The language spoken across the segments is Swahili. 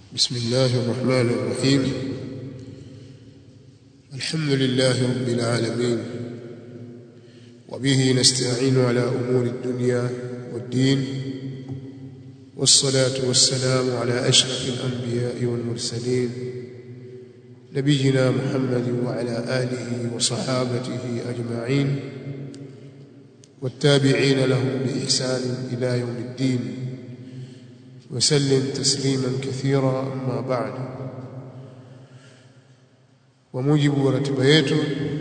بسم الله الرحمن الرحيم الحمد لله رب العالمين وبه نستعين على امور الدنيا والدين والصلاه والسلام على اشرف الانبياء والمرسلين نبينا محمد وعلى اله وصحابته اجمعين والتابعين لهم باحسان الى يوم الدين وسلم تسليما كثيرا اما بعد وموجب ratiba yetu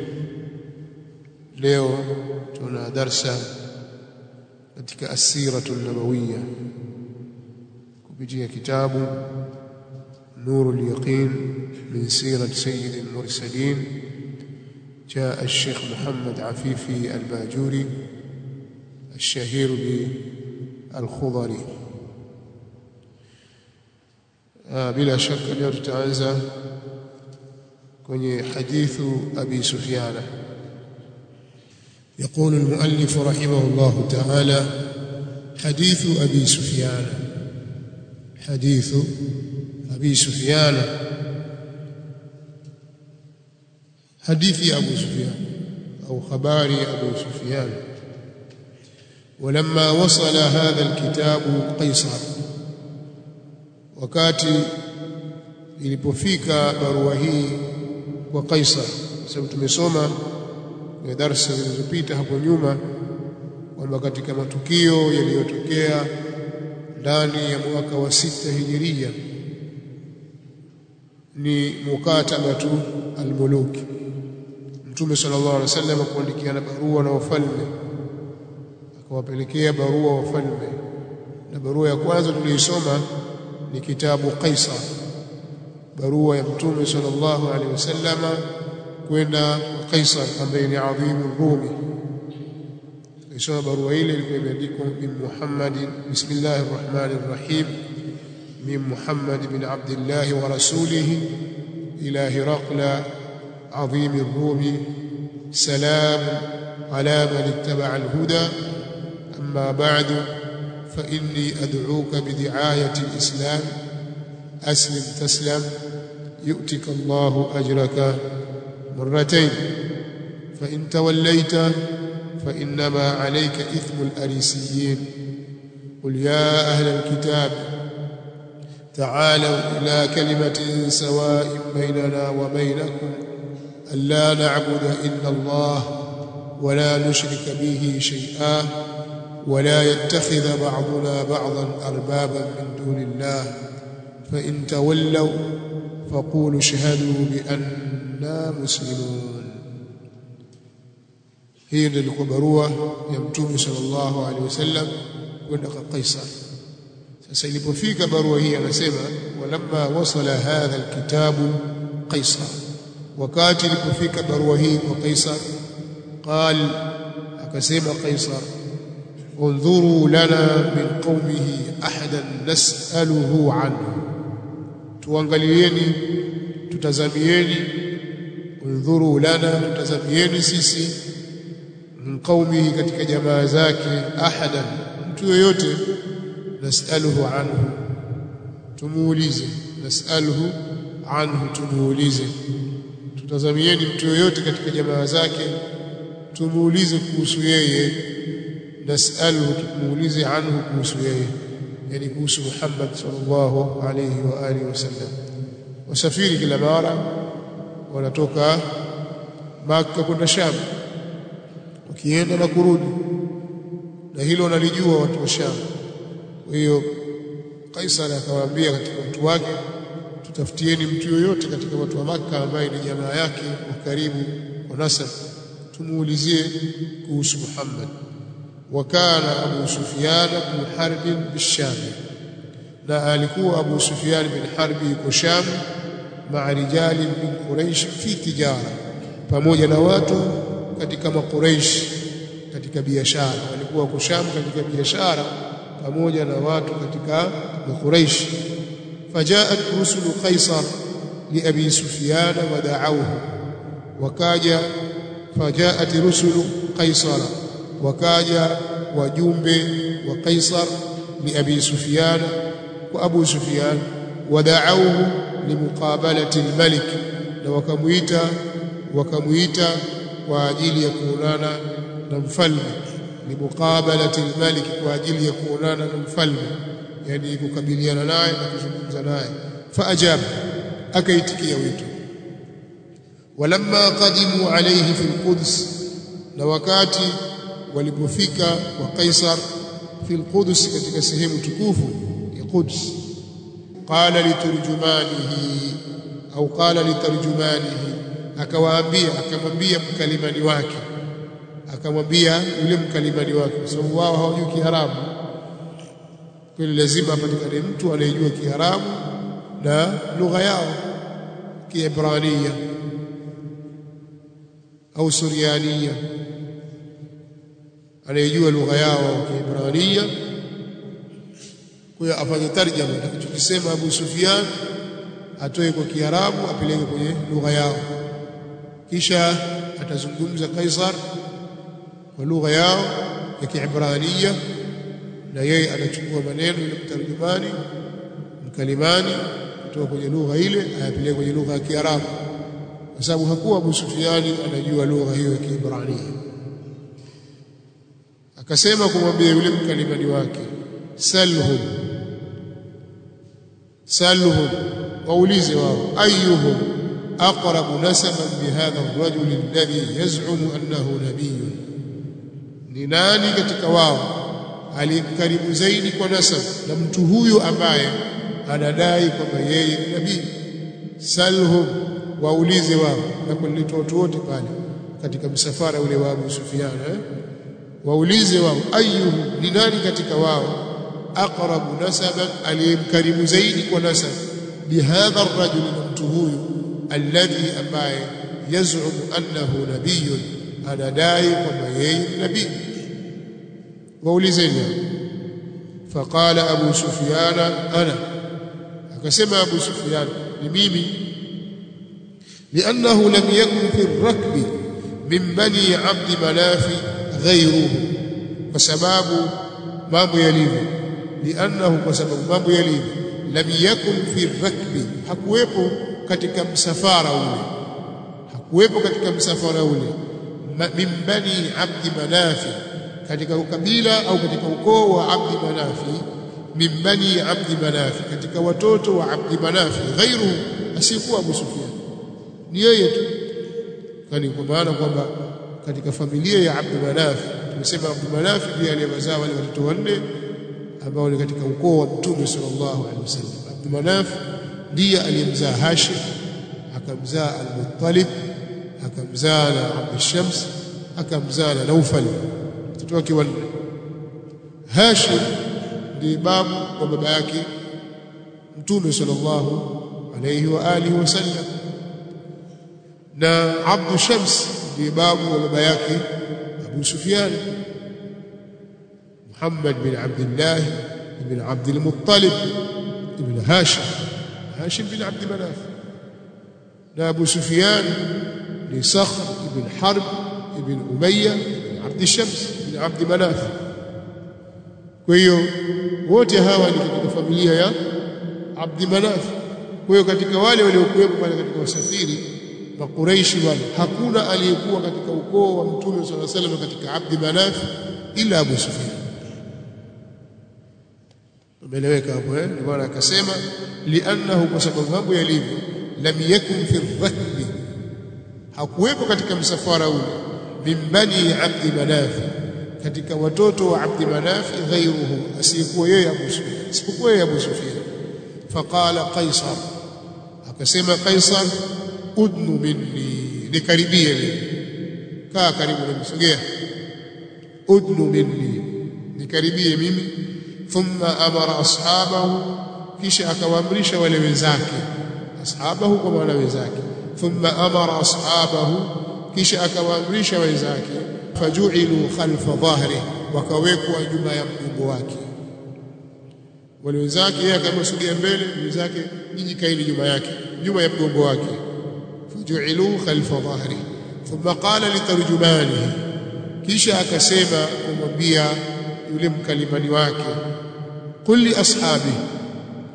leo tuna darsa katika asiratu nabawiyya kupitia kitabu nuru al-yaqin min sirat sayyid al-mursalin جاء الشيخ محمد عفيفي الباجوري الشهير بالخضري bila shaka leo tutaanza kwenye hadithu abi sufyana يقول المؤلف رحمه الله تعالى حديث أبي سفيان حديث أبي سفيان حديث أبو سفيان أو خبار أبو سفيان ولما وصل هذا الكتاب قيصر wakati ilipofika barua hii kwa Kaisar sababu tumesoma kwenye darasa zilizopita hapo nyuma kwamba katika matukio yaliyotokea ndani ya mwaka wa sita hijiria ni mukatabatu almuluki Mtume sallallahu alaihi wasallam kuandikiana barua na wafalme akawapelekea barua wafalme na barua ya kwanza tuliisoma ni kitabu Kaisar barua ya mtume sallallahu alaihi wasallama kwenda kwa Kaisar ambaye ni adhimu Rumi isoma barua ile ilikuwa imeandikwa bin Muhammad bismillahir rahmanir rahim min Muhammad bin Abdullah wa rasulih ila Hiraqla عظيم الروم سلام على من اتبع الهدى أما بعد فإني أدعوك بدعاية الإسلام أسلم تسلم يؤتك الله أجرك مرتين فإن توليت فإنما عليك إثم الأريسيين قل يا أهل الكتاب تعالوا إلى كلمة سواء بيننا وبينكم ألا نعبد إلا الله ولا نشرك به شيئا ولا يتخذ بعضنا بعضا اربابا من دون الله فان تولوا فقولوا اشهدوا باننا مسلمون hii ndio ilikuwa barua ya mtume sallallahu alaihi wasallam kwenda kwa Kaisar sasa ilipofika barua hii anasema walamma wasala hadha alkitabu Kaisar wakati ilipofika barua hii kwa Kaisar qal akasema Kaisar انظروا لنا من قومه احدا نساله عنه tuangalieni tutazamieni انظروا lana tutazamieni sisi min qaumihi katika jamaa zake ahadan mtu yoyote nasaluhu anhu tumuulize nasaluhu anhu tumuulize tutazamieni mtu yoyote katika jamaa zake tumuulize kuhusu yeye nasaluhu tumuulize anhu kuhusu yeye yani kuhusu Muhammad sallallahu alayhi wa alihi wasallam wasafiri kila mara wanatoka Makka kwenda Sham wakienda na kurudi na hilo wanalijua watu wa Sham kwa hiyo Kaisar akawaambia katika watu wake tutafutieni mtu yoyote katika watu wa Makka ambaye ni jamaa yake wa karibu wa nasab tumuulizie kuhusu Muhammad وكان أبو سفيان بن حرب بالشام na alikuwa Abu Sufyan bin Harbi yuko Sham maa rijali min Quraish fi tijara pamoja na watu katika makuraish katika biashara walikuwa wako Sham katika biashara pamoja na watu katika makuraish fajaat rusulu Qaisar li Abi Sufyan wa da'awhu wakaja fajaat rusulu Qaisara wakaja wajumbe wa Kaisar li Abi Sufyan wa Abu Sufyan wada'awhu limuqabalati almalik na wakamuita wakamuita kwa ajili ya kuonana na mfalme limuqabalati almalik kwa ajili ya kuonana na mfalme yani kukabiliana naye na kuzungumza naye faajaba akaitikia wito walamma qadimu alayhi fi alquds na wakati walipofika kwa Kaisar fi alquds katika sehemu tukufu ya Quds qala liturjumanihi au qala litarjumanihi akawaambia akamwambia mkalimani wake akamwambia yule mkalimani wake kwa sababu wao hawajui Kiarabu kwa lazima apatikane mtu anayejua Kiarabu na lugha yao Kiebrania au Suriania anayejua lugha yao Kiebrania kwa hiyo afanye tarjama atakachokisema Abu Sufyan atoe kwa Kiarabu apeleke kwenye lugha yao kisha atazungumza Kaisar kwa lugha yao ya Kiebrania na yeye anachukua maneno ya mtarjumani mkalimani kutoka kwenye lugha ile ayapeleke kwenye lugha ya Kiarabu kwa sababu hakuwa Abu Sufyani anajua lugha hiyo ya Kiebrania akasema kumwambia yule mkalimani wake salhum salhum waulize wao ayuhum aqrabu nasaban bihadha ar-rajul alladhi yaz'umu annahu nabiyyun ni nani katika wao aliyemkaribu zaidi kwa nasab na mtu huyu ambaye anadai kwamba yeye ni nabii salhum waulize wao na kulitoa watu wote pale katika msafara ule wa Abu Sufyan eh? waulize wao ayuhum ni nani katika wao aqrabu nasaban aliyemkaribu zaidi kwa nasab bihadha ar-rajul na mtu huyu alladhi ambaye yaz'umu annahu nabiyyun anadai kwamba yeye ni nabii waulizeni faqala abu sufyan ana akasema abu sufyan ni mimi لانه لم يكن في الركب من بني عبد مناف غيره وسبب mambo yalivyo liannahu kwa sababu mambo yalivyo lam yakun fi rakbi hakuwepo katika msafara ule hakuwepo katika msafara ule min bani abdi manafi katika ukabila au katika ukoo wa abdi manafi min bani abdi manafi katika watoto wa abdi manafi ghairu asiyekuwa abu sufyan ni yeye tu kwani kwa maana kwamba katika familia ya abdi manafi tumesema abdi manafi ndiye aliyewazaa wale watoto wanne ambao ni katika ukoo wa mtume sallallahu alaihi wasallam abdi manaf ndiye aliyemzaa hashim akamzaa al-muttalib akamzaa na abd shams akamzaa na naufal watoto wake wanne hashim ndiye babu wa baba yake mtume sallallahu alayhi wa alihi wasallam na abd shams ndiye babu wa baba yake abu sufyan محمد بن عبد الله بن عبد المطلب بن هاشم هاشم بن عبد مناف أبو سفيان بن صخر بن حرب بن أمية بن عبد الشمس بن عبد مناف kwa hiyo wote hawa ni katika familia ya Abdi Manaf. Kwa hiyo katika wale waliokuwepo pale katika wasafiri Makuraishi wale, hakuna aliyekuwa katika ukoo wa Mtume sallallahu alaihi wasallam katika Abdi Manaf ila Abu Sufyan. umeeleweka hapo eh ndio maana akasema li'annahu kwa sababu mambo yalivyo lam yakun fi rakbi hakuwepo katika msafara ule min bani abdi manaf katika watoto wa abdi manaf ghayruhu asiyekuwa yeye Abu Sufyan isipokuwa yeye Abu Sufyan faqala qaisar akasema qaisar udnu minni nikaribie mimi kaa karibu na msogea udnu minni nikaribie mimi thumma amara ashabahu kisha akawaamrisha wale wenzake ashabahu kwa maana wenzake thumma amara ashabahu kisha akawaamrisha wenzake faju'ilu khalfa dhahri wakawekwa nyuma ya mgongo wake wale wenzake yeye akamsogea mbele wenzake nyinyi kaeni nyuma yake nyuma ya mgongo wake faju'ilu khalfa dhahri thumma qala litarjumanihi kisha akasema kumwambia yule mkalimani wake qul li ashabi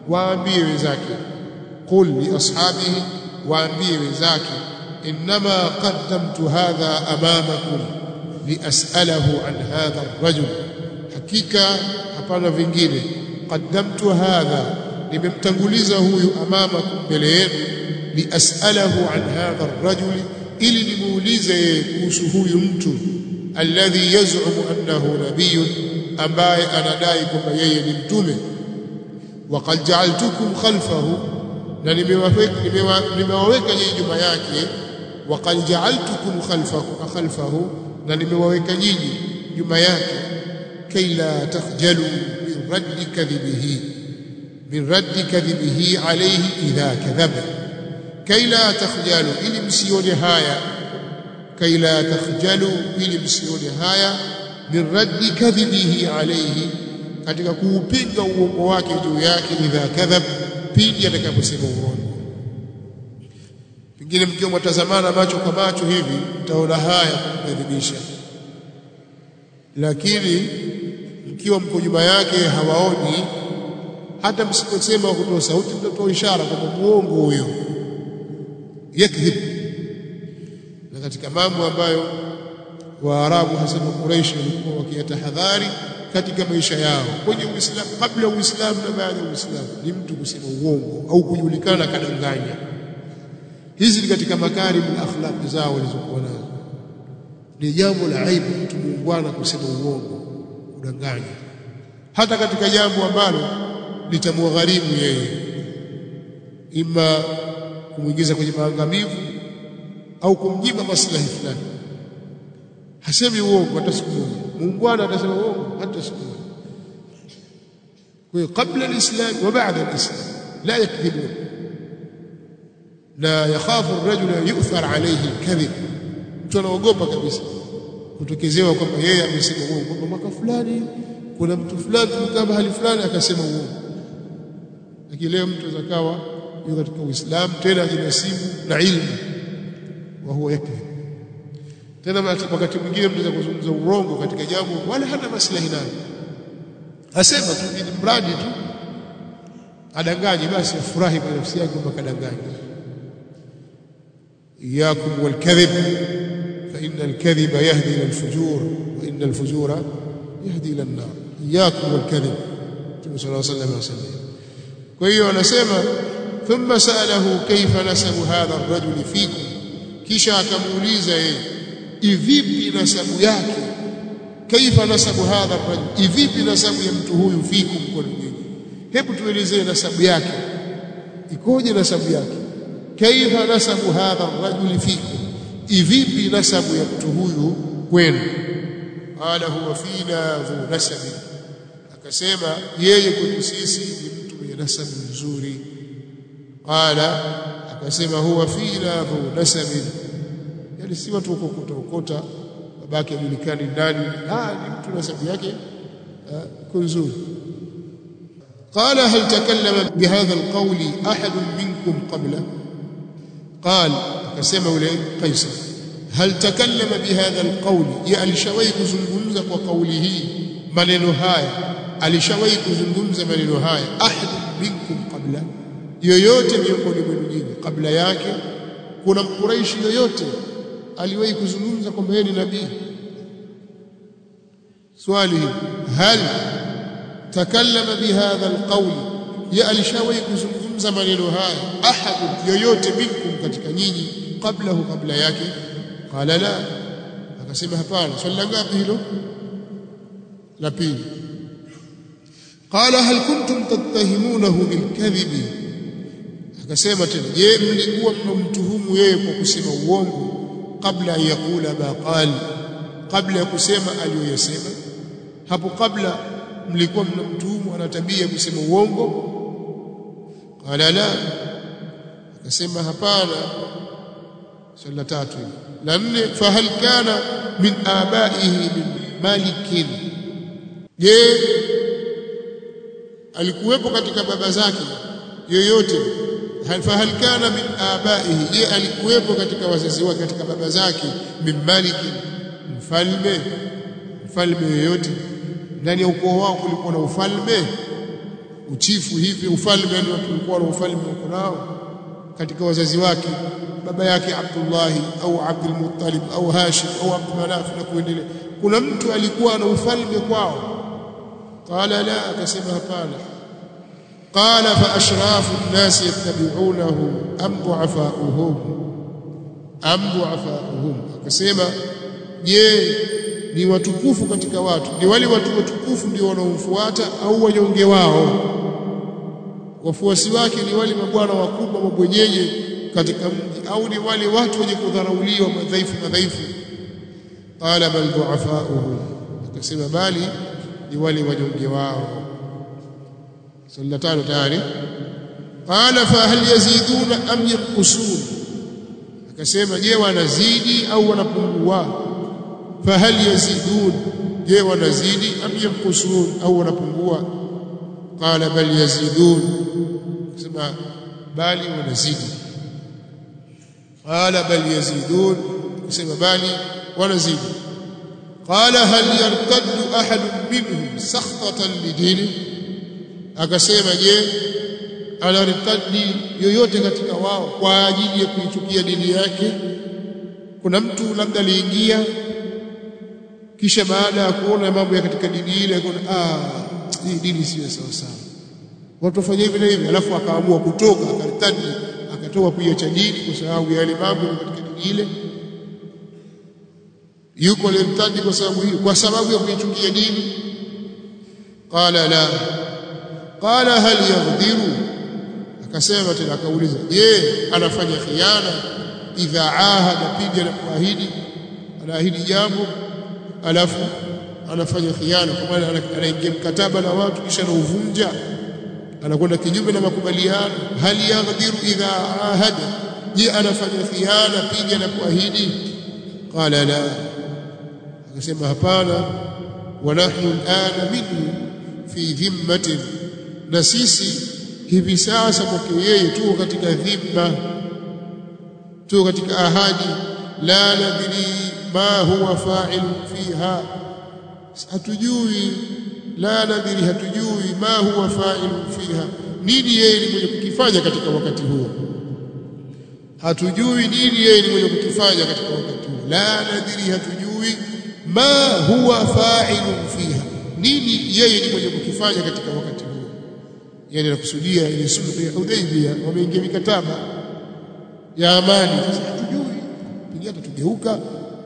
waambie wenzake qul li ashabihi waambie wenzake inma qaddamtu hadha amamakum lias'alahu an hadha ar-rajul hakika hapana vingine qaddamtu hadha nimemtanguliza huyu amamakum mbele yenu lias'alahu an hadha ar-rajul ili nimuulize yeye kuhusu huyu mtu alladhi yaz'umu annahu nabiyyun ambaye anadai kwamba yeye ni mtume waqad ja'altukum khalfahu na nimewaweka nyinyi nyuma yake waqad ja'altukum khalfahu khalfahu na nimewaweka nyinyi nyuma yake kay la takhjalu min raddi kadhibihi min raddi kadhibihi alayhi idha kadhaba kay la takhjalu ili msione haya kay la takhjalu ili msione haya min raddi kadhibihi alayhi katika kuupinga uongo wake juu yake idha kadhab pindi atakaposema uongo pengine mkiwa mtazamana macho kwa macho hivi mtaona haya kumkadhibisha lakini mkiwa mko nyuma yake hawaoni hata msiposema kutoa sauti mtatoa ishara kwamba muongo huyo yakdhib na katika mambo ambayo waarabu hasa Quraysh walikuwa wakiyatahadhari katika maisha yao kwenye Uislamu kabla Uislamu na baada ya Uislamu ni mtu kusema uongo au kujulikana kadanganya hizi ni katika makarimu akhlaq zao walizokuwa nazo ni jambo la aibu mtu muungwana kusema uongo kudanganya hata katika jambo ambalo litamwagharimu yeye ima kumwingiza kwenye maangamivu au kumnyima maslahi fulani hasemi uongo hata siku moja muungwana atasema uongo hata siku moja kwa hiyo kabla alislam wa baada alislam la yakdhibun la yakhafu ar-rajul yu'thar alayhi al-kadhib mtu anaogopa kabisa kutokezewa kwamba yeye amesema uongo kwamba mwaka fulani kuna mtu fulani tulikaa mahali fulani akasema uongo lakini leo mtu zakawa yuko katika Uislamu tena ajinasibu na ilmu wa huwa yakdhib tena wakati mwingine mtu kuzungumza urongo katika jambo wala hana maslahi nayo asema tu ni mradi tu adanganye basi afurahi kwa nafsi yake kwamba kadanganya iyakum walkadhib fa inna alkadhiba yahdi ila alfujur wa inna alfujura yahdi ila an-nar iyakum walkadhib Mtume sallallahu alayhi wasallam kwa hiyo anasema thumma sa'alahu kayfa nasabu hadha ar-rajul fikum kisha akamuuliza yeye ivipi nasabu yake kaifa nasabu hadha ar-rajul ivipi nasabu ya mtu huyu fikum kwa nyinyi hebu tuelezee nasabu yake ikoje nasabu yake kaifa nasabu hadha ar-rajul fikum ivipi nasabu ya mtu huyu kwenu qala huwa fina dhu nasabi akasema yeye kwetu sisi ni mtu mwenye nasabu nzuri qala akasema huwa fina dhu nasabi yani si watu ukokota ukota babake ajulikani nani ah ni mtu nasabu yake nzuri قال هل تكلم بهذا القول احد منكم قبله قال akasema yule Kaisar هل تكلم بهذا القول ya alishawahi kuzungumza kwa kauli hii maneno haya alishawahi kuzungumza maneno haya ahad minkum qabla yoyote miongoni mwenu nyinyi kabla yake kuna mkuraishi yoyote aliwahi kuzungumza kwamba yeye ni nabii swali hal takallama bihadha alqawl ya alishawahi kuzungumza maneno haya ahad yoyote minkum katika nyinyi qablahu kabla yake qala la akasema hapana swali la ngapi hilo la pili qala hal kuntum tattahimunahu bilkadhibi akasema tena je mlikuwa mnamtuhumu yeye kwa kusema uongo kabla ya kula ma qal kabla ya kusema aliyoyasema hapo kabla mlikuwa mnamtuhumu ana tabia kusema uongo qala la akasema hapana swali la tatu la nne fahal kana min abaihi min malikin je alikuwepo katika baba zake yoyote fahal kana min abaihi je alikuwepo katika wazazi wake katika baba zake min maliki mfalme mfalme yoyote ndani ya ukoo wao kulikuwa na ufalme uchifu hivi ufalme yani watu walikuwa na ufalme wako nao katika wazazi wake baba yake Abdullah au Abdul Muttalib au Hashim au Abdul Manaf na kuendelea kuna mtu alikuwa na ufalme kwao qala la akasema hapana qala fa ashrafu an-nas yattabi'unahu am du'afa'uhum am du'afa'uhum akasema je ni watukufu katika watu ni wale watu watukufu ndio wanaomfuata au wanyonge wao wafuasi wake ni wale mabwana wakubwa mabwenyenye katika mji au ni wale watu wenye kudharauliwa madhaifu madhaifu qala bal du'afa'uhum akasema bali ni wale wanyonge wao sallallahu tayari qala fa hal yaziduna am yanqusun akasema je wanazidi au wanapungua fa hal yazidun je wanazidi am yanqusun au wanapungua qala bal yazidun akasema bali wanazidi qala bal yazidun akasema bali wanazidi qala hal yartaddu ahad minhum sakhtatan lidini akasema je anartadi yoyote katika wao kwa ajili ya kuichukia dini yake kuna mtu labda aliingia kisha baada ya kuona mambo ya katika dini ile akaona ah hii dini sio sawa sawa watu wafanye hivi na hivi alafu akaamua kutoka akartadi akatoka kuiacha dini kwa sababu ya yale mambo katika dini ile yuko alimtadi kwa sababu hiyo kwa sababu ya kuichukia dini qala la qala hal yaghdhiru akasema tena akauliza je anafanya khiana idha ahada pija na kuahidi anaahidi jambo alafu anafanya khiana kwa maana anaingia mkataba na watu kisha anauvunja anakwenda kinyume na makubaliano hal yaghdhiru idha ahada je anafanya khiana pija na kuahidi qala la akasema hapana wa nahnu al'ana minhu fi dhimmatin na sisi hivi sasa kwake yeye tuko katika dhimma tuko katika ahadi la nadri ma huwa fa'il fiha hatujui la nadri hatujui ma huwa fa'il fiha nini yeye ni mwenye kukifanya katika wakati huo hatujui nini yeye ni mwenye kukifanya katika wakati huo la nadri hatujui ma huwa fa'il fiha nini yeye ni mwenye kukifanya katika wakati huo yani nakusudia ile sulhu ya Hudaybiyah wameingia mikataba ya amani sasa hatujui pengine tutageuka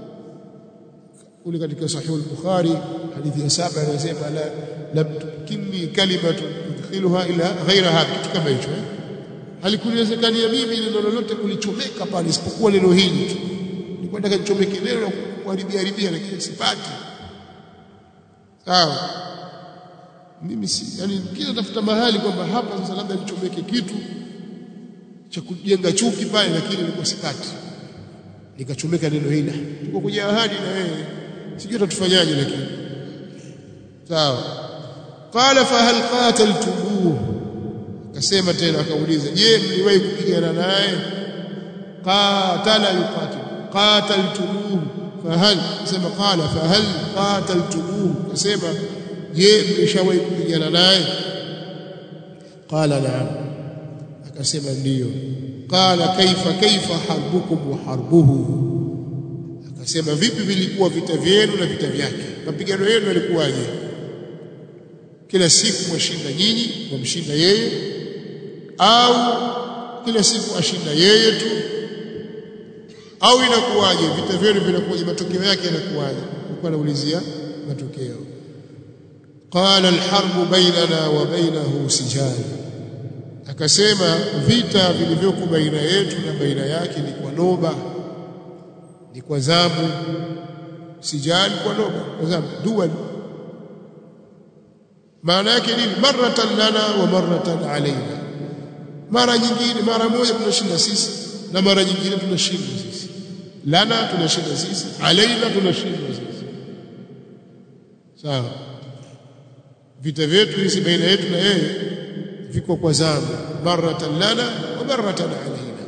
kule katika sahih al-Bukhari hadithi ya saba anasema la lam tukini kalimatu tudkhiluha ila ghaira hadha kitu kama hicho eh halikuwezekania mimi neno lolote kulichomeka pale isipokuwa neno hili tu nilikuwa nataka nichomeke neno na kuharibia haribia lakini sipati sawa mimi si yani kila tafuta mahali kwamba hapa sasa labda nichomeke kitu cha kujenga chuki pale lakini nilikuwa sipati nikachomeka neno hili tuko kwenye ahadi na wewe sijui tatufanyaje lakini sawa qala fa hal qataltumuhu akasema tena akauliza je mliwahi kupigana naye qatala yuqatil qataltumuhu fa hal sema qala fa hal qataltumuhu akasema je mlishawahi kupigana naye qala na'am akasema ndiyo qala kaifa kaifa harbukum wa harbuhu akasema vipi vilikuwa vita vyenu na vita vyake mapigano yenu yalikuwaje kila siku mwashinda nyinyi mwamshinda yeye au kila siku ashinda yeye tu au inakuwaje vita vyenu vinakuwaje matokeo yake yanakuwaje alikuwa anaulizia matokeo qala alharbu bainana wa bainahu sijal akasema vita vilivyoko baina yetu na baina yake ni kwa noba ni kwa zamu sijal kwa noba kwa zamu dual maana yake nini maratan lana wa maratan alaina mara nyingine mara moja tunashinda sisi na mara nyingine tunashinda sisi lana tunashinda sisi alaina tunashinda sisi sawa vita vyetu hizi baina yetu na yeye viko kwa zamu maratan lana wa maratan alaina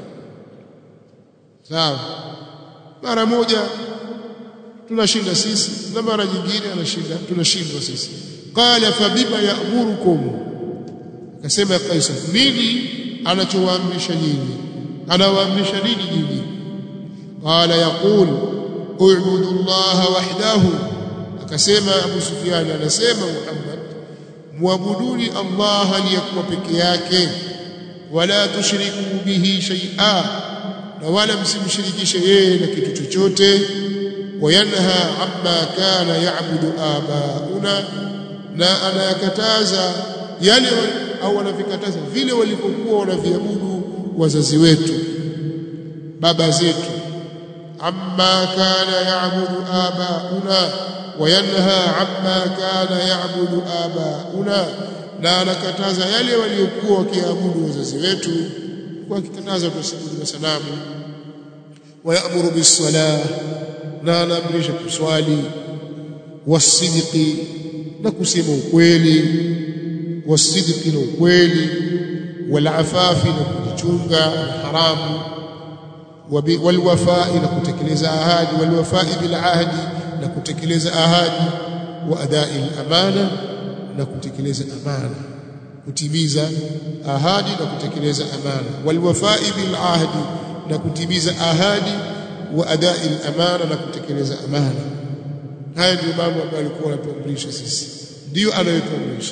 sawa mara moja tunashinda sisi na mara nyingine anashinda tunashindwa sisi qala fabima ya'murukum akasema Kaisar nini anachowaamrisha nyinyi anawaamrisha nini nyinyi qala yaqul u'budu Allah wahdahu akasema Abu Sufyan anasema Muhammad muabuduni Allah aliyekuwa peke yake wala tushriku bihi shay'a na wala msimshirikishe yeye na kitu chochote wayanha amma kana ya'budu abauna na anayakataza yale au anavikataza vile walivyokuwa wanaviabudu wazazi wetu baba zetu amma kana ya'budu abauna wayanha amma kana ya'budu abauna na anakataza yale waliokuwa wakiabudu wazazi wetu kwa akikataza tusibudu sanamu wayamuru bis-salah na anaamrisha kuswali wasidiki na kusema ukweli wasidiki na ukweli walafafi na kujichunga haramu walwafai na kutekeleza ahadi walwafai bil ahdi na kutekeleza ahadi wa adai amana na kutekeleza amana kutimiza ahadi na kutekeleza amana walwafai bil ahdi na kutimiza ahadi wa adai amana na kutekeleza amana haya ndio mambo ambayo alikuwa anatuamrisha sisi ndio anayotuamrisha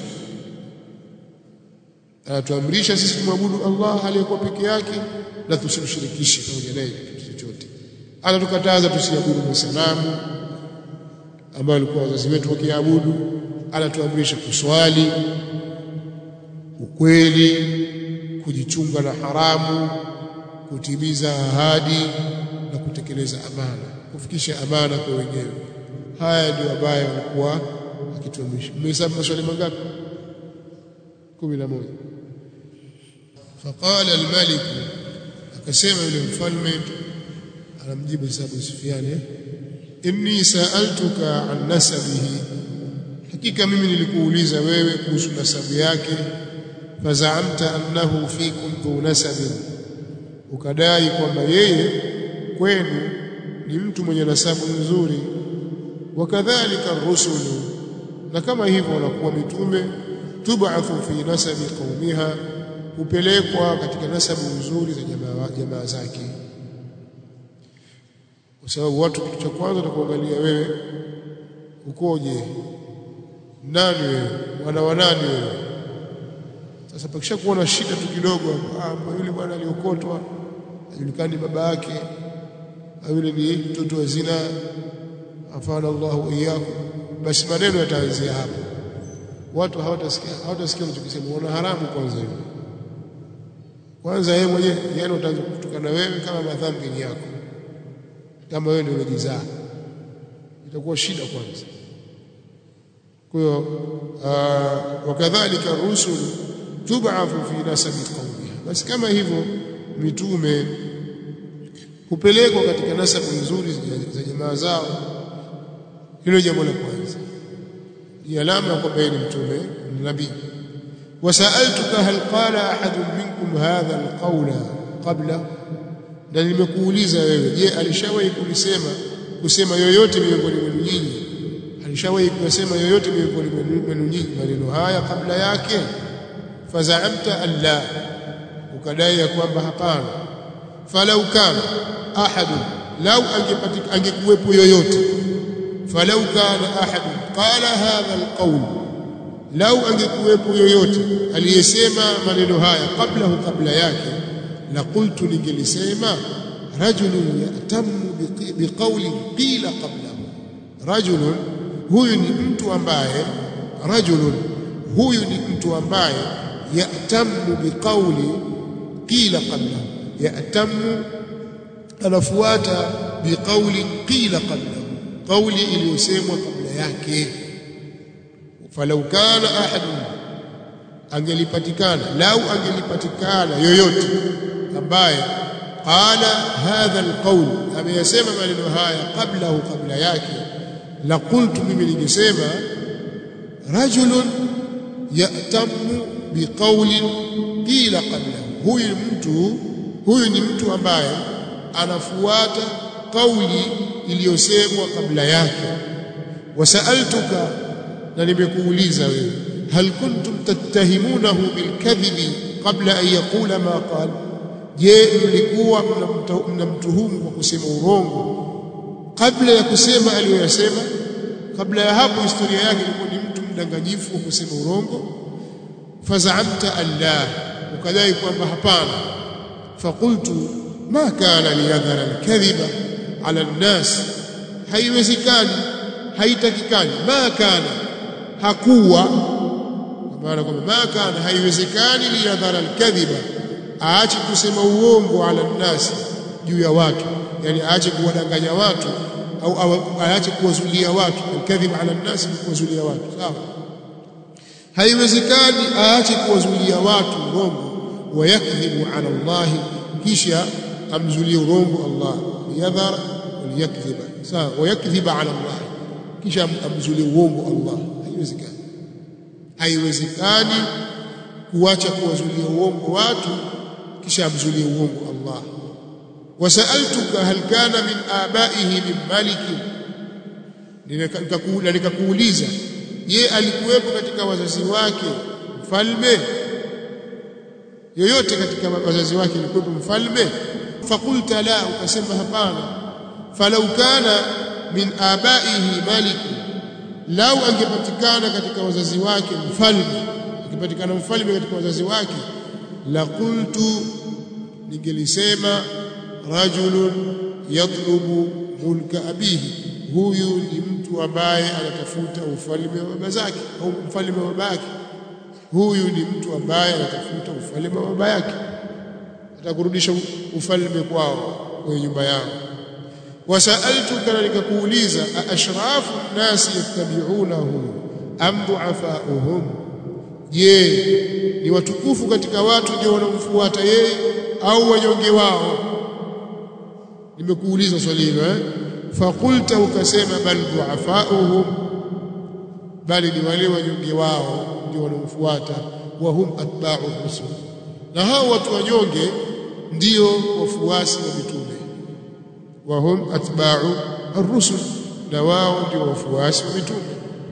anatuamrisha sisi tumwabudu Allah aliyekuwa peke yake na tusimshirikishe pamoja naye kitu chochote anatukataza tusiabudu masanamu ambayo alikuwa wazazi wetu wakiabudu anatuamrisha kuswali ukweli kujichunga na haramu kutimiza ahadi na kutekeleza amana kufikisha amana kwa wenyewe haya ndio ambayo alikuwa akituamrisha mmehesabu maswali mangapi 11 faqala al-malik akasema yule mfalme anamjibu Abu Sufyan inni sa'altuka an nasabihi hakika mimi nilikuuliza wewe kuhusu nasabu yake fazaamta annahu fikum dhu nasabin ukadai kwamba yeye kwenu ni mtu mwenye nasabu nzuri wakadhalika rusulu na kama hivyo wanakuwa mitume tub'athu fi nasabi qaumiha hupelekwa katika nasabu nzuri za jamaa jamaa zake kwa sababu watu kitu cha kwanza takuangalia wewe ukoje nani wewe wana wanani wewe sasa pakisha kuona shida tu kidogo ah yule bwana aliokotwa hajulikani baba yake yule ni mtoto wa zina afana Allahu iyyakum basi maneno yataanzia hapo watu hawatasikia hawatasikia unachokisema wana haramu kwanza hiyo kwanza yeye mwenyewe yani utaanza kutukana wewe kama madhambi ni yako kama wewe ndio unajizaa itakuwa shida kwanza kwa hiyo wakadhalika rusul tub'athu fi nasabi qaumiha basi kama hivyo mitume hupelekwa katika nasabu nzuri za jamaa zao hilo jambo la kwanza ni alama kwamba yeye ni mtume ni nabii wasaaltuka hal qala ahadun minkum hadha alqawla qabla na nimekuuliza wewe je alishawahi kulisema kusema yoyote miongoni mwenu nyinyi alishawahi kusema yoyote miongoni mwenu nyinyi maneno haya kabla yake fazaamta alla ukadai ya kwamba hapana falau kana ahadun lau angepatika angekuwepo yoyote falau kana ahadun qala hadha alqawl lau angekuwepo yoyote aliyesema maneno haya kabla kabla yake la qultu ningelisema rajulun yatamu biqawli qila qablahu rajulun huyu ni mtu ambaye rajulun huyu ni mtu ambaye yatamu biqawli qila qablahu yatamu anafuata biqawli qila qablahu qawli iliyosemwa kabla yake falau kana ahadun angelipatikana lau angelipatikana yoyote ambaye qala hadha alqawl ameyasema maneno haya qablahu kabla yake la qultu mimi ningesema rajulun yatamu biqawlin qila qablahu huyu mtu huyu ni mtu ambaye anafuata kauli iliyosemwa kabla yake wasaaltuka na nimekuuliza wewe hal kuntum tattahimunahu bilkadhibi qabla an yaqula ma qala je mlikuwa mnamtuhumu kwa kusema urongo kabla ya kusema aliyoyasema kabla ya hapo historia yake ilikuwa ni mtu mdanganyifu wa kusema urongo fazaamta alla ukadai kwamba hapana faqultu ma kana liyadhara alkadhiba ala nnas haiwezekani haitakikani ma kana hakuwa maana kwamba ma kana haiwezekani liyadhara alkadhiba aache kusema uongo ala nnas juu ya watu yani aache kuwadanganya watu au aache kuwazulia watu alkadhib ala nnas ni kuwazulia watu sawa haiwezekani aache kuwazulia watu urongo wayakdhibu ala Allah kisha amzulie urongo Allah yadhar waliyakdhiba sawa wayakdhiba ala Allah kisha amzulie uongo Allah haiwezekani haiwezekani kuacha kuwazulia uongo watu kisha amzulie uongo Allah wasaltuka hal kana min abaihi min maliki nikakuuliza nikakuuliza je alikuwepo katika wazazi wake mfalme yoyote katika wazazi wake alikuwepo mfalme fakulta la ukasema hapana falau kana min abaihi maliki lau angepatikana katika wazazi wake mfalme angepatikana mfalme katika wazazi wake la qultu ningelisema rajulun yatlubu mulka abihi huyu ni mtu ambaye anatafuta ufalme wa baba zake au mfalme wa baba yake huyu ni mtu ambaye anatafuta ufalme wa baba yake atakurudisha ufalme kwao kwenye nyumba yao wasaltuka na nikakuuliza ashrafu nnasi yattabi'unahu am du'afa'uhum je ni watukufu katika watu ndio wanaomfuata yeye au wanyonge wao nimekuuliza swali hilo eh fakulta ukasema bal du'afa'uhum bali ni wale wanyonge wao ndio wanaomfuata wa hum atba'u rusul na hao watu wanyonge ndio wafuasi wa mitume wa hum atba'u ar-rusul na wao ndio wafuasi wa mitume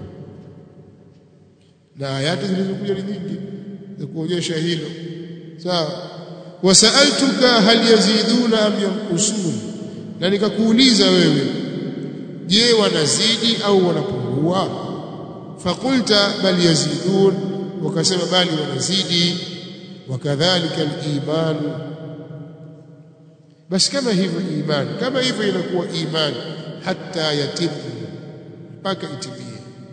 na ayati zilizokuja ni nyingi za kuonyesha hilo sawa wasaltuka hal yaziduna am yanqusun na nikakuuliza wewe je wanazidi au wanapungua fakulta bal yazidun wakasema bali wanazidi wakadhalika al-iman basi kama hivyo imani kama hivyo inakuwa imani hata yatimu mpaka itimie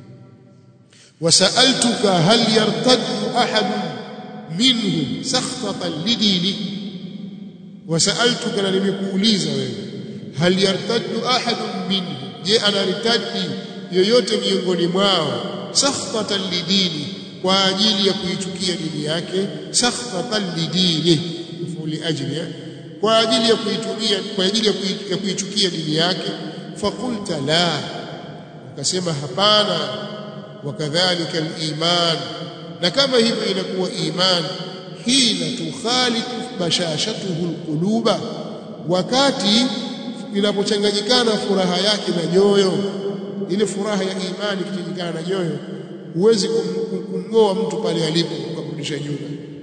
wasaltuka hal yartaddu ahad minhum sakhtatan lidini wasaltuka na nimekuuliza wewe hal yartaddu ahad minhum je anaritadi yoyote miongoni mwao sakhtatan lidini kwa ajili ya kuichukia dini yake sakhtatan lidini fuli ajli kwa ajili ya kuitumia kwa ajili ya kuichukia dini yake fakulta la ukasema hapana wakadhalika aliman na kama hivyo inakuwa iman hina tukhalitu bashashatuhu alquluba wakati inapochanganyikana furaha yake na nyoyo ile furaha ya imani ikichanganyikana na nyoyo huwezi kumngoa mtu pale alipo ukamrudisha nyuma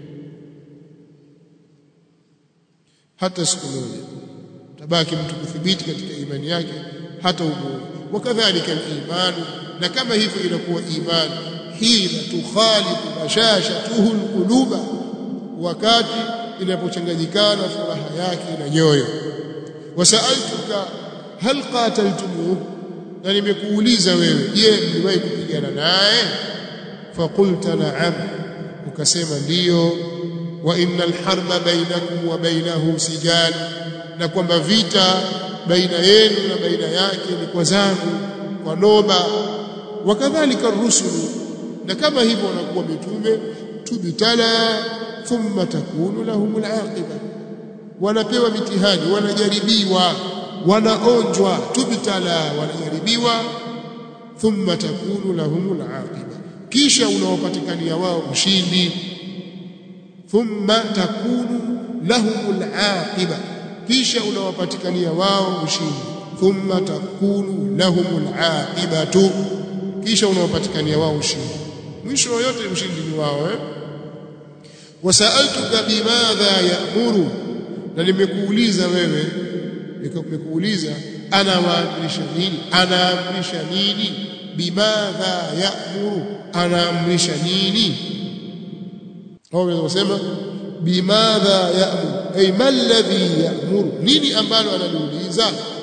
hata siku moja tabaki mtu kuthibiti katika imani yake hata ugumu wakadhalika al-iman na kama hivyo inakuwa imani hina tukhalifu bashashatuhu alquluba wakati inapochanganyikana furaha yake na nyoyo wasaltuka hal qataltumuhu na nimekuuliza wewe je mliwahi kupigana naye faqulta na'am ukasema ndiyo wa innal harba bainakum wa bainahu sijal na kwamba vita baina yenu na baina yake ni kwa zangu kwa noba wakadhalika rusulu na kama hivyo wanakuwa mitume tubtala thumma takunu lahum alaqiba wanapewa mitihani wanajaribiwa wanaonjwa tubtala wanajaribiwa thumma takunu lahum alaqiba kisha unawapatikania wao ushindi thumma takunu lahum alaqiba kisha unawapatikania wao ushindi thumma takunu lahum alaqibatu kisha unawapatikania wao ushindi mwisho yote ushindi ni wao eh wasaaltuka bimadha ya'muru na nimekuuliza wewe nimekuuliza anawaamrisha nini anaamrisha nini bimadha ya'muru anaamrisha nini au unasema bimadha ya'muru ay ma alladhi ya'muru nini ambalo analiuliza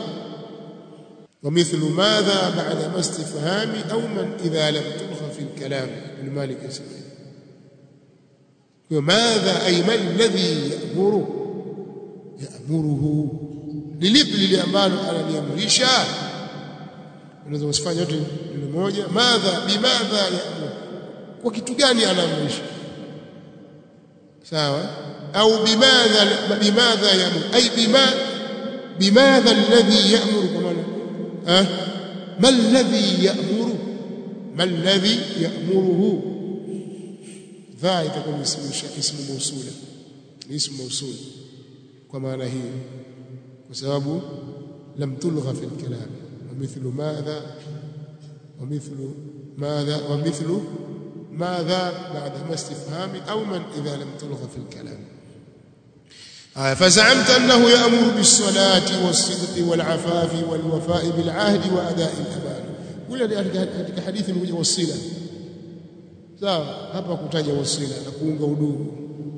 ومثل ماذا بعد ما استفهام أو من إذا لم تلغى في الكلام ابن مالك يسميه وماذا أي ما الذي يأمره يأمره لليب للي أمانه على ليمرشا unaweza usifanye yote neno moja madha bimadha ya'mur kwa kitu gani anaamrisha sawa au bimadha bimadha ya'mur ay bima bimadha alladhi ya'mur kwa maana ها ما الذي يأمر ما الذي يأمره ذا يكون اسم اسم موصولا اسم موصول كما هي بسبب لم تلغى في الكلام ومثل ماذا ومثل ماذا ومثل ماذا بعد ما استفهام أو من إذا لم تلغى في الكلام فزعمت أنه يأمر بالصلاة والصدق والعفاف والوفاء بالعهد وأداء الأمانة kule katika hadithi imekuja wasila sawa hapa kutaja wasila na kuunga udugu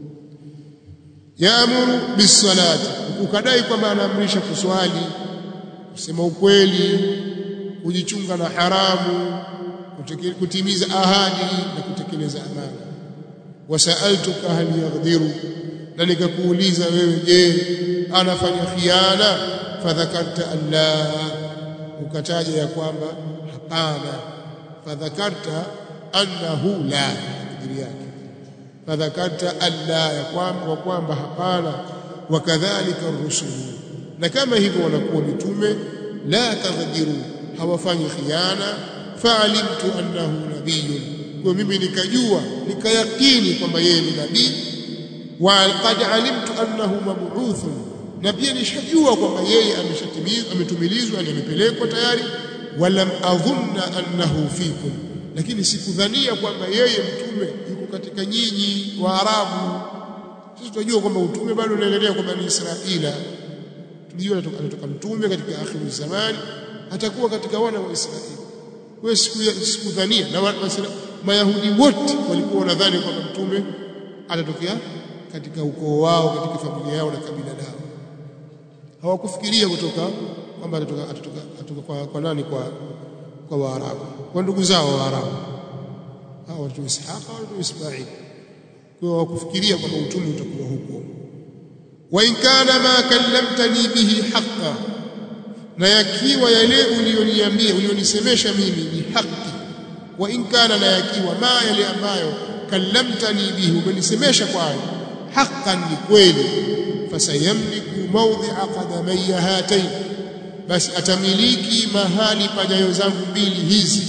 yaamuru bisalati ukadai kwamba anaamrisha kuswali kusema ukweli kujichunga na haramu kutimiza ahadi na kutekeleza amana wasaaltuka hal yaghdhiru na nikakuuliza wewe je anafanya khiana fadhakarta alla ukataja ya kwamba hapana fadhakarta annahu la kadiri yake fadhakarta alla ya kwamba kwamba hapana wakadhalika rusulu na kama hivyo wanakuwa mitume la taghdhiru hawafanyi khiana faalimtu annahu nabiyyun kwa mimi nikajua nikayakini kwamba yeye ni nabii وقد علمت انه مبعوث na pia nishajua kwamba yeye ameshatimizwa ametumilizwa ni amepelekwa tayari walam adhunna annahu fikum lakini sikudhania kwamba yeye mtume yuko katika nyinyi waarabu sisi tunajua kwamba utume bado unaendelea kwa bani israila tulijua anatoka mtume katika akhiru zamani atakuwa katika wana wa israeli wewe sikudhania na mayahudi wote walikuwa wanadhani kwamba mtume atatokea katika ukoo wao katika familia yao na kabila lao hawakufikiria kutoka kwamba atatoka atatoka, atatoka kwa, kwa nani kwa kwa Waarabu kwa ndugu zao Waarabu hao watu Ishaqa watu Ismail kwa hawakufikiria kwamba utume utakuwa huko wa in kana ma kallamtani bihi haqqan na yakiwa yale ulioniambia ulionisemesha mimi ni haki wa in kana na yakiwa ma yale ambayo kallamtani bihi umenisemesha kwayo haqqan ni kweli fasayamliku mawdhi'a qadamayya hatayn basi atamiliki mahali pa nyayo zangu mbili hizi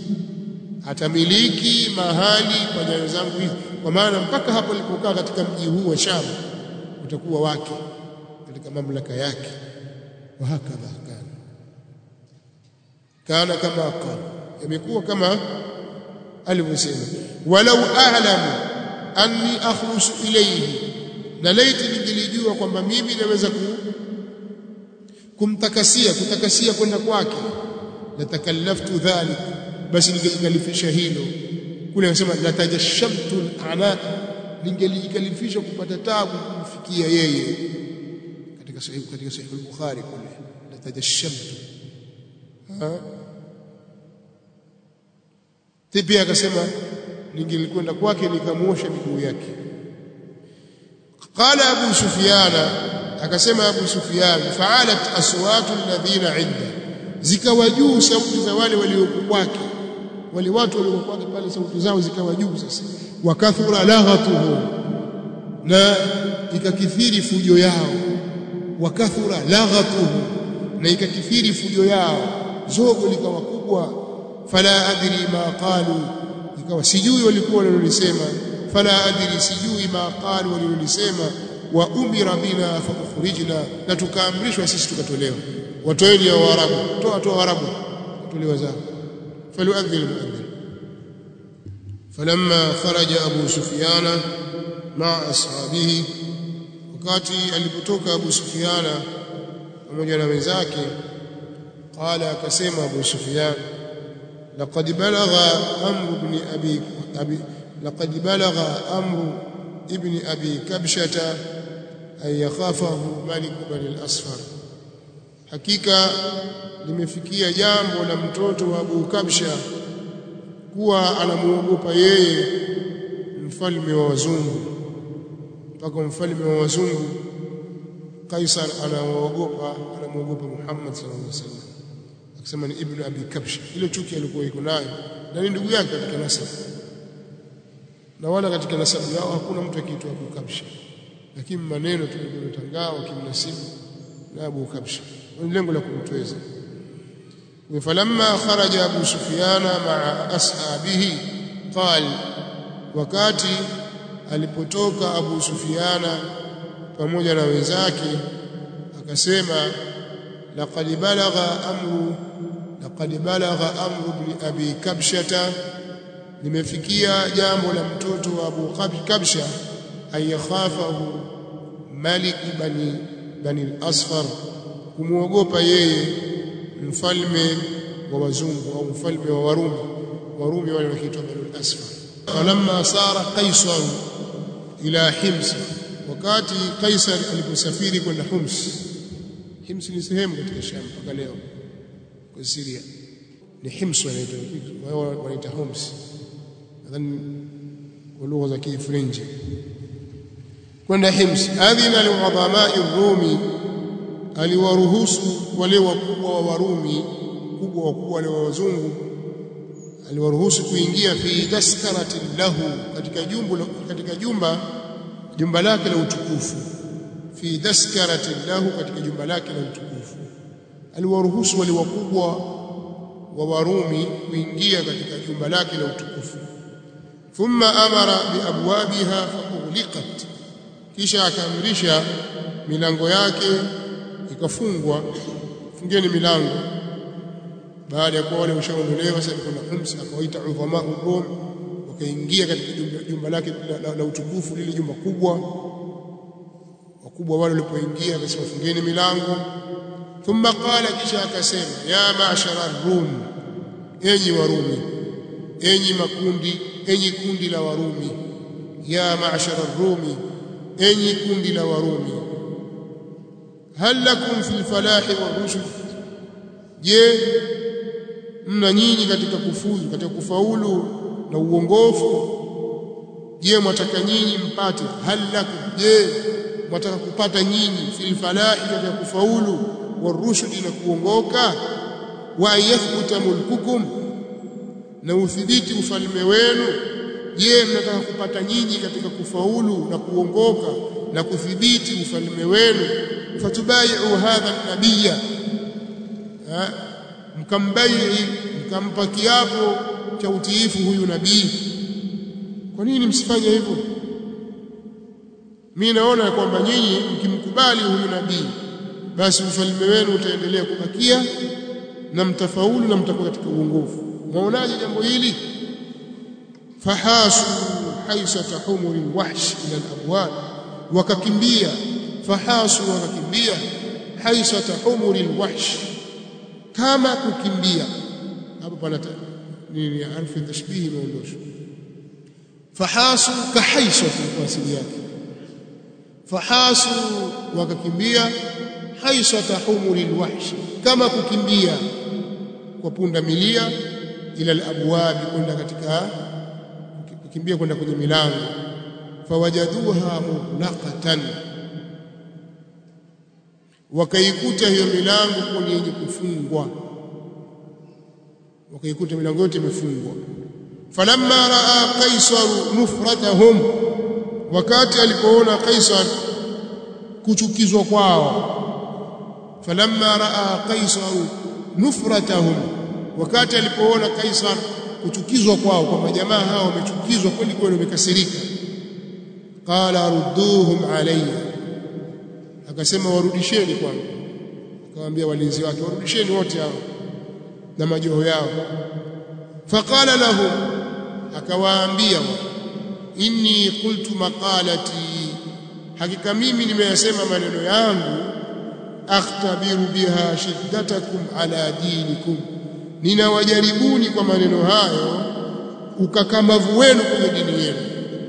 atamiliki mahali pa nyayo zangu hizi kwa maana mpaka hapo alipokaa katika mji huu wa Sham utakuwa wake katika mamlaka yake wa hakadha kana kana kama qala yamekuwa kama alivyosema walau a'lamu anni akhlusu ilayhi na laiti ningelijua kwamba mimi naweza ku, kumtakasia kutakasia kwenda kwake la takallaftu dhalik basi ningejikalifisha hilo kule anasema la tajashamtu ana ningelijikalifisha kupata tabu kumfikia yeye katika sahihi katika sahihi al-Bukhari kule la tajashamtu pia akasema ningelikwenda kwake nikamuosha miguu yake qala abu sufyana akasema abu sufyan fa'alat aswatu alladhina 'inda zikawa juu sauti za wale waliokuwa kwake wale watu waliokuwa kwake pale sauti zao zikawa juu sasa wakathura laghatuhu na ikakithiri fujo yao wakathura laghatuhu na ikakithiri fujo yao zogo likawa kubwa fala adri ma qalu ikawa sijui walikuwa walilolisema fala adri sijui ma qalu walilolisema wa umira bina fa ukhrijna na tukaamrishwa sisi tukatolewa watoeni ya waarabu toa toa waarabu tolewa zao falyuadhil muadhin falamma kharaja abu sufyana maa ashabihi wakati alipotoka abu sufyana pamoja na wenzake qala akasema abu sufyan laqad balagha amru ibn abi abi laqad balagha amru ibn abi kabshata an yakhafahu malik bani al-asfar hakika limefikia jambo la mtoto wa Abu Kabsha kuwa anamuogopa yeye mfalme wa wazungu mpaka mfalme wa wazungu Kaisar anamuogopa anamuogopa Muhammad sallallahu alaihi wasallam akisema ni ibn Abi Kabsha ile chuki alikuwa iko nayo na ni ndugu yake katika nasabu na wala katika nasabu yao hakuna mtu akiitwa Abu Kabsha lakini maneno tuliyotangaa wakimnasibu na Abu Kabsha ni lengo la kumtweza falamma kharaja Abu Sufyana maa ashabihi qal wakati alipotoka Abu Sufyana pamoja na wenzake akasema laqad balagha amru laqad balagha amru ibn abi kabshata limefikia jambo la mtoto wa Abu Kabsha ayakhafahu malik bani bani al-asfar kumuogopa yeye mfalme wa wazungu au mfalme wa warumi warumi wale wakiitwa bani al-asfar falamma sara qaisar ila hims wakati kaisar aliposafiri kwenda hims hims ni sehemu katika sham mpaka leo kwa Syria ni hims wanaitwa wao wanaita hims nadhani kwa lugha za Kifrenchi kwenda Hims adhina liudhamai Rumi aliwaruhusu wale wakubwa wa Warumi kubwa wakubwa wale wa wazungu aliwaruhusu kuingia fi daskarati lahu katika jumba katika jumba jumba lake la utukufu fi daskarati lahu katika jumba lake la utukufu aliwaruhusu wale wakubwa wa Warumi kuingia katika jumba lake la utukufu thumma amara biabwabiha faughliqat kisha akaamrisha milango yake ikafungwa fungeni milango baada ya kuwa wale washaondolewa sasa kuna Hims akawaita udhama Rum wakaingia katika jumba lake la, la, la utukufu lile jumba kubwa wakubwa wale walipoingia akasema fungeni milango thumma qala kisha akasema ya ma'shara rum enyi warumi enyi makundi enyi kundi la warumi ya ma'shara rumi enyi kundi la warumi hal lakum fil falahi wa rushd je mna nyinyi katika kufuzu katika kufaulu na uongofu je mwataka nyinyi mpate hal lakum je mwataka kupata nyinyi fil falahi katika kufaulu wa rushd na kuongoka wa yathbuta mulkukum na uthibiti ufalme wenu je mnataka kupata nyinyi katika kufaulu na kuongoka na kudhibiti ufalme wenu fatubai'u hadha nabiyya mkambai mkampa kiapo cha utiifu huyu nabii kwa nini msifanye hivyo mimi naona kwamba nyinyi mkimkubali huyu nabii basi ufalme wenu utaendelea kubakia na mtafaulu na mtakuwa katika uongofu mwaonaje jambo hili fahasu haisata humuri wahsh ila alabwab wakakimbia fahasu wakakimbia haisata humuri wahsh kama kukimbia hapo pana nini harfu tashbihi imeondoshwa fahasu kahaisatu kwa asili yake fahasu wakakimbia haisata humuri wahsh kama kukimbia kwa punda milia ila alabwab kwenda katika kukimbia kwenda kwenye milango fawajaduha mughlaqatan wakaikuta hiyo milango kuwa yenye kufungwa wakaikuta milango yote imefungwa falamma raa qaisar nufratahum wakati alipoona qaisar kuchukizwa kwao falamma raa qaisar nufratahum wakati alipoona kaisar kuchukizwa kwao kwamba jamaa hao wamechukizwa kweli kweli wamekasirika qala rudduhum alayya akasema warudisheni kwangu akamwambia walinzi wake warudisheni wote hao na majoho yao faqala lahum akawaambia inni qultu maqalati hakika mimi nimeyasema maneno yangu akhtabiru biha shiddatakum ala dinikum ninawajaribuni kwa maneno hayo ukakamavu wenu kwenye dini yenu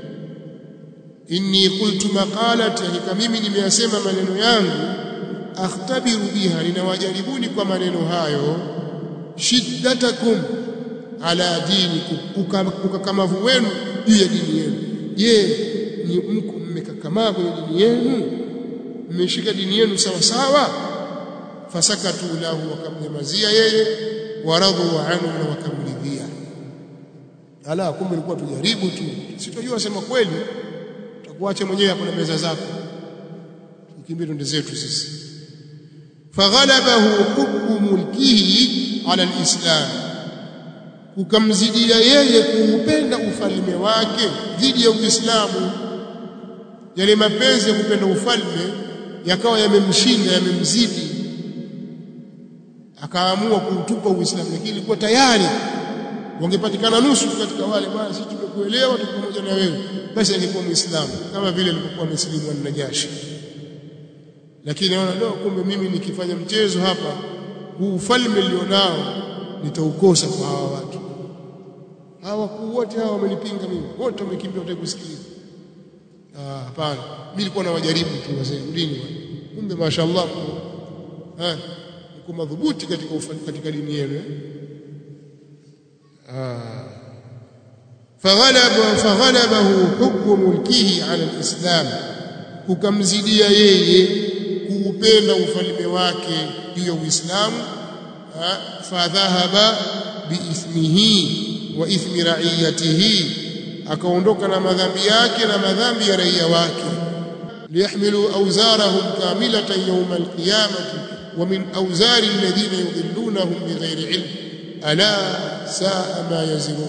inni qultu maqalati hakika mimi nimeyasema maneno yangu akhtabiru biha ninawajaribuni kwa maneno hayo shiddatakum ala dinikum ukakamavu wenu juu ya dini yenu je ni mko mmekakamaa kwenye dini yenu mmeshika dini yenu sawa sawa fasakatu lahu wakamnyamazia yeye waradhu anhu na wakamridhia ala kumbe ilikuwa tujaribu tu sitojua sema kweli tutakuacha mwenyewe hapo na meza zako tukimbie twende zetu sisi faghalabahu hubbu mulkihi ala alislam ukamzidia yeye kuupenda ufalme wake dhidi ya Uislamu yale mapenzi ya kupenda ufalme yakawa yamemshinda yamemzidi akaamua kuutupa Uislamu lakini ilikuwa tayari wangepatikana nusu katika wale bwana sisi tumekuelewa tuko pamoja na wewe basi angekuwa muislamu kama vile alipokuwa mslimu an-Najashi lakini anaona leo kumbe mimi nikifanya mchezo hapa huu ufalme nilionao nitaukosa kwa hawa watu hawa wakuu wote hawa wamenipinga mimi wote wamekimbia wataka kusikiliza ah hapana mimi nilikuwa na wajaribu tu wazee dini kumbe mashaallah eh mko madhubuti katika katika dini yenu ah فغلب فغلبه حكم ملكه على الإسلام kukamzidia yeye kuupenda ufalme wake juu ya Uislamu fadhahaba biithmihi wa ithmi ra'iyatihi akaondoka na madhambi yake na madhambi ya raia wake liyahmilu awzarahum kamilatan yawm alqiyamati wa min awzari alladhina yudhillunahum bighayri ilm ala saa ma yazirun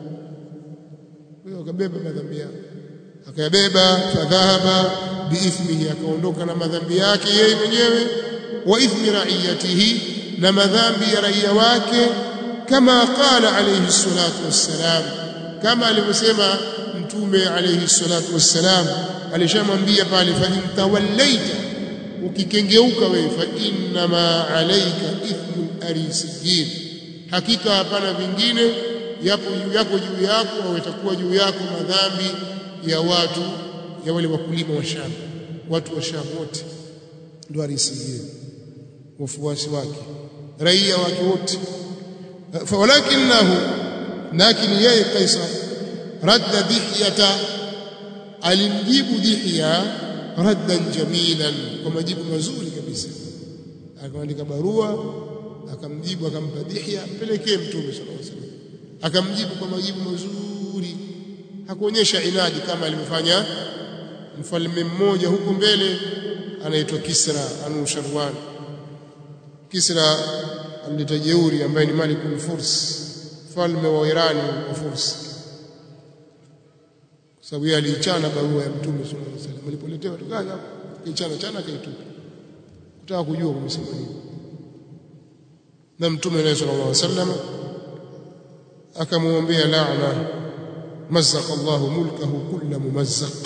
huyo akabeba madhambi yake akayabeba fadhahaba biithmihi akaondoka na madhambi yake yeye mwenyewe wa ithmi ra'iyatihi na madhambi ya raia wake kama qala alayhi salatu wassalam kama alivyosema mtume alayhi salatu wassalam alishamwambia pale fa intawallaita ukikengeuka wewe fa inna ma alayka ithmu arisiyin hakika hapana vingine yapo juu yako juu yako au itakuwa juu yako madhambi ya watu ya wale wakulima wa Sham watu wa Sham wote ndio arisiyin wafuasi wake raia wake wote walakinahu lakini yeye Kaisar radda dihyata alimjibu dihya raddan jamilan kwa majibu mazuri kabisa akaandika barua akamjibu akampa dihya pelekee mtume sallallahu alaihi wasallam akamjibu kwa majibu mazuri hakuonyesha inadi kama alivyofanya mfalme mmoja huko mbele anaitwa Kisra Anusharwan Kisra alileta jeuri ambaye ni Malik al-Furs mfalme wa Irani wa Furs kwa sababu yeye aliichana barua ya Mtume sallallahu alaihi wasallam alipoletewa tukaja kichana chana kaitupa kutaka kujua kumsema nini na Mtume sallallahu alaihi wasallam akamwombea laana mazzaqa Allahu mulkahu kulla mumazzaq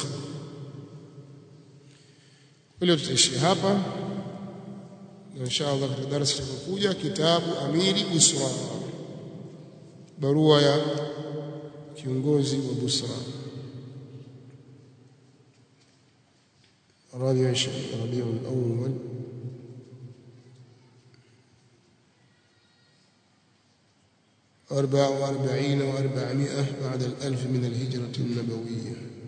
leo tutaishia hapa na inshallah katika darasa litakayokuja kitabu amiri busra barua ya kiongozi wa busra ربيع ربيع الأول أربع وأربعين وأربعمائة بعد الألف من الهجرة النبوية